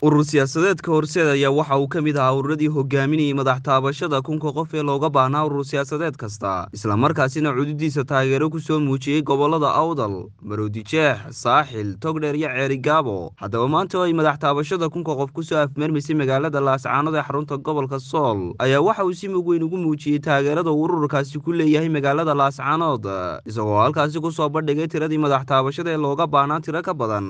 urur siyaasadeedka horseed ayaa waxa uu ka mid ahaa ururadii hogaaminayay madax taabashada kunka qof ee looga baahnaa urur siyaasadeed kasta islamarkaasina cududiisa taageero ku soo muujiyey gobolada awdal maroodijeex saaxil togdheer iyo ceerigaabo haddaba maanta oo ay madax taabashada kunka qof kusoo afmeermaysay magaalada laascaanood ee xarunta gobolka sool ayaa waxa uu si mug weyn ugu muujiyey taageerada uu ururkaasi ku leeyahay magaalada laascaanood isagoo halkaasi kusoo bandhigay tiradii madax taabashada ee looga baahnaa tiro ka badan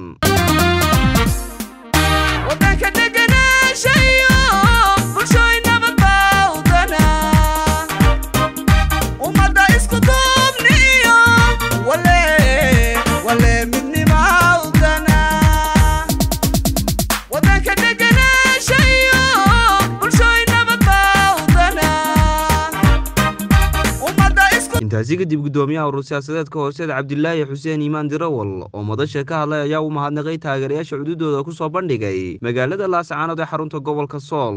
intaasi kadib gudoomiyaha urur siyaasadeedka hooseed cabdilaahi xuseen iimaan dirawal oo madasha ka hadlay ayaa u mahadnaqay taageerayaasha cududooda ku soo bandhigay magaalada laascaanood ee xarunta gobolka sool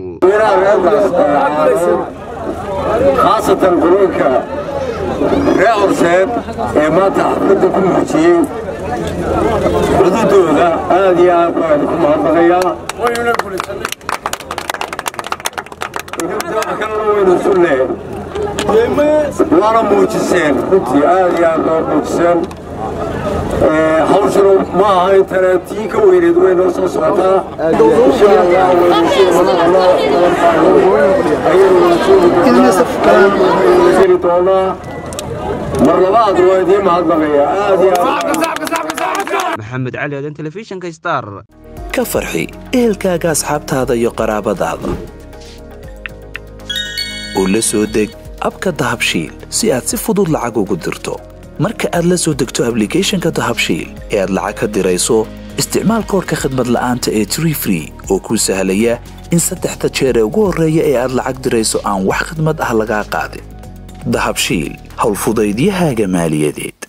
khaasatan qulunka reer horseed ee maanta xafladda ku muujiyey cududooda aad iyo aad baan ku mahadnaqayaa kalena waynu sulle waana muujiseen runtii aad iyo aad baa muujiseen hawshanu ma aha intana tii ka weyneed way noo soo socotaa insha allah ayaynu doonaa mar labaad waa idiin mahadnaqaya aad iyo maxamed cali aadan telefishinka star ka farxi ehelkaaga asxaabtaada iyo qaraabadaada oo la soo deg abka dahabshiil si aad si fudud lacag ugu dirto marka aad la soo degto ablicathonka dahabshiil ee aad lacag ka dirayso isticmaal koorka khadmad la'aanta ee tree free oo kuu sahlaya in saddexda jeer ee ugu horreeya ee aad lacag dirayso aan wax khadmad ah lagaa qaadin dahabshiil howlfudaydiyahaaga maaliyadeed